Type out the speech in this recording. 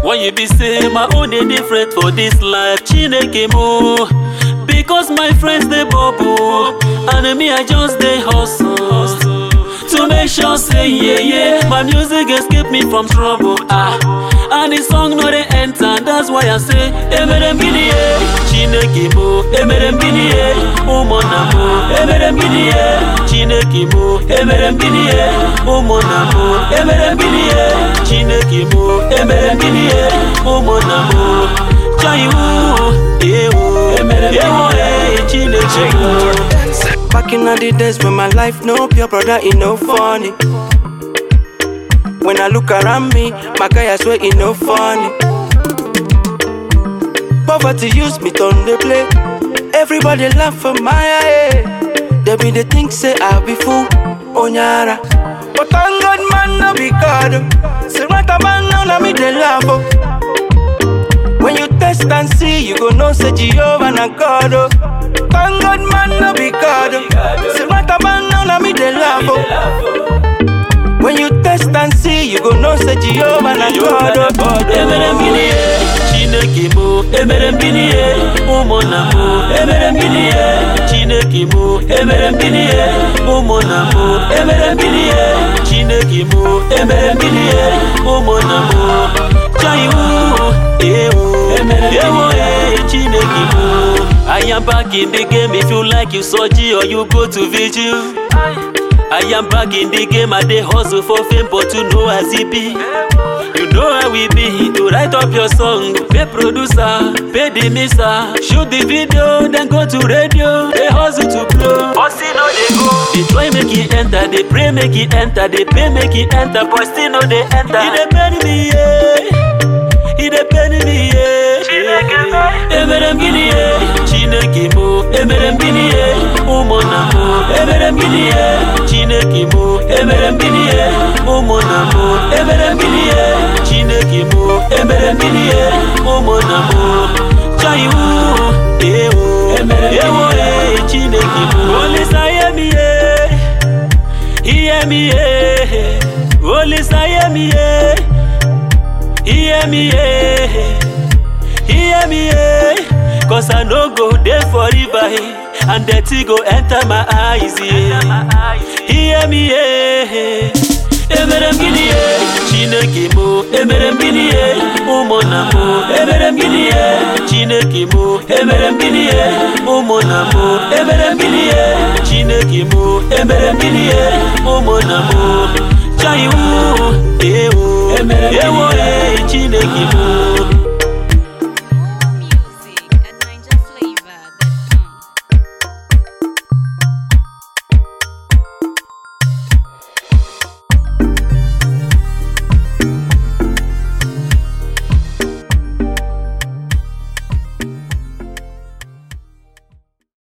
Why you be say my own dey different for this life? Chineke mo. Because my friends they bubble and me I just dey hustle to make sure say yeah yeah my music escape me from trouble ah and the song no dey enter that's why I say emere m gini ye Chineke mo emere m gini ye ụmụnna mo emere m gini ye Chineke mo emere m gini ye ụmụnna mo emere m gini ye Chineke mo emere m gini ye ụmụnna mo chaiwu ewu ewo e Chineke mo Back in the days when my life no pure brother, it no funny. When I look around me, my guy I swear it no funny. Poverty use me turn the play. Everybody laugh for my head. They be the think say I be fool, onyara. But thank God man no be God. Say what a man now na me they laugh. oh. When you test and see, you go know say Jehovah na God. Oh. Thank God man no be God. oh. Say what a man now na me they laugh. Oh. When you test and see, you go know say Jehovah na God. Oh. God emere m gịnị ye chineke mo emere m gịnị ye ụmụnna mo emere m gịnị ye chineke mo emere m gịnị ye ụmụnna mo emere m gịnị ye chineke mo emere m gịnị ye ụmụnna mo chaiwu ewu ewo e chineke mo I am back in the game if you like you soji or you go to vigil I am back in the game, I dey hustle for fame, but you know as it be. You know how we be to write up your song, pay producer, pay the mixer, shoot the video, then go to radio. They hustle to blow, but still no they go. They try make it enter, they pray make it enter, they pay make it enter, but still no they enter. It dey pain me, yeah. It dey pain me, yeah. Emere m gịnị ye? Chineke mo, emere m gịnị ye? Ụmụnna mo, emere m gịnị ye? Chineke mo, emere m gịnị ye? Ụmụnna mo, emere m gịnị ye? Chineke mo, emere m gịnị ye? Ụmụnna mo, chaiwu, ewu, ewo e Chineke mo. Olisa hear me ye, hear me ye, Olisa hear me ye, hear me ye. hear me eh cause i no go dey forever eh and dirty go enter my eyes eh hear me eh emere m gịnị ye chineke mo emere m gịnị ye ụmụnna mo emere m gịnị ye chineke mo emere m gịnị ye ụmụnna mo emere m gịnị ye chineke mo emere m gịnị ye ụmụnna mo chaiwu ewu ewo e chineke mo